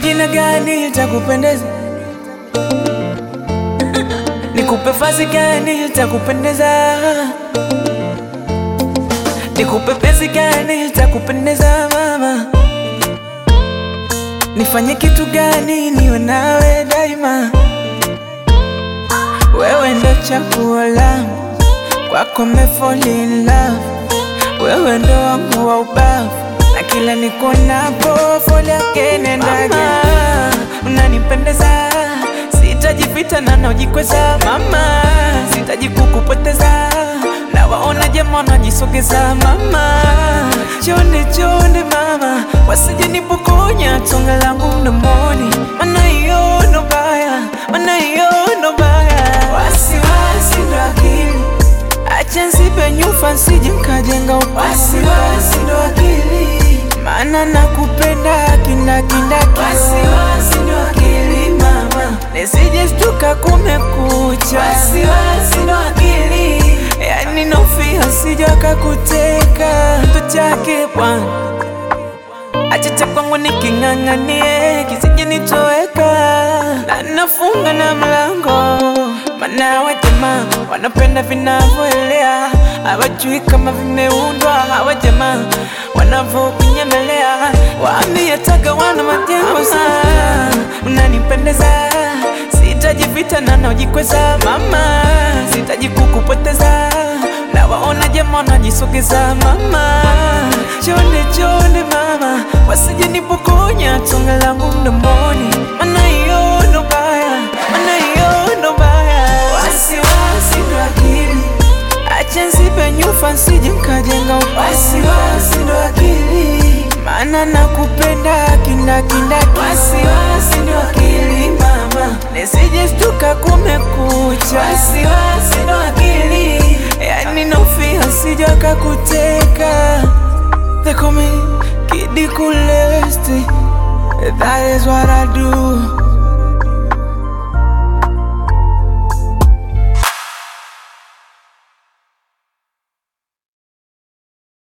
jina gani litakupendeza? Nikupe vazi gani litakupendeza? Nikupe penzi gani litakupendeza mama? Nifanye kitu gani niwe nawe daima? Wewe ndo chaguo langu, kwako me fall in love. Wewe ndo wangu wa ubavu, na kila nikuonapo fall again and again. Unanipendeza, sitaji vita na najikweza mama, sitaji kukupoteza na waona jamaa wanajisogeza mama, chonde chonde mama, wasije nipokonya tonga langu mdomoni, mana hiyo ndo baya, mana hiyo ndo baya, wasiwasi ndo akili Acha nsipe nyufa nsije nkajenga wasiwasi ndo akili maana nakupenda kindakindaki wasiwasi ndo akili mama nisije shtuka kumekucha wasiwasi ndo akili yani nofia sija kakuteka mtu chake bwana acha cha kwangu niking'ang'anie kisije nitoweka na nafunga na mlango mana wa jamaa wanapenda vinavyoelea hawajui kama vimeundwa hawa jamaa wanavyokunyemelea waambie taka wana majengo sana unanipendeza sitaji vita na najikweza mama sitaji kukupoteza na waona jamaa wanajisogeza mama chonde chonde mama wasije nipokonya tonga langu mdomoni mana hiyo ndo baya mana hiyo ndo baya wasiwasi ndo akili acha nsipe nyufa nsije nkajenga wasiwasi ndo akili maana nakupenda kindakindaki wasiwasi ndo akili mama nisije shtuka kumekucha wasiwasi ndo akili yani nofia sija kakuteka They call me Kid Kulesti That is what I do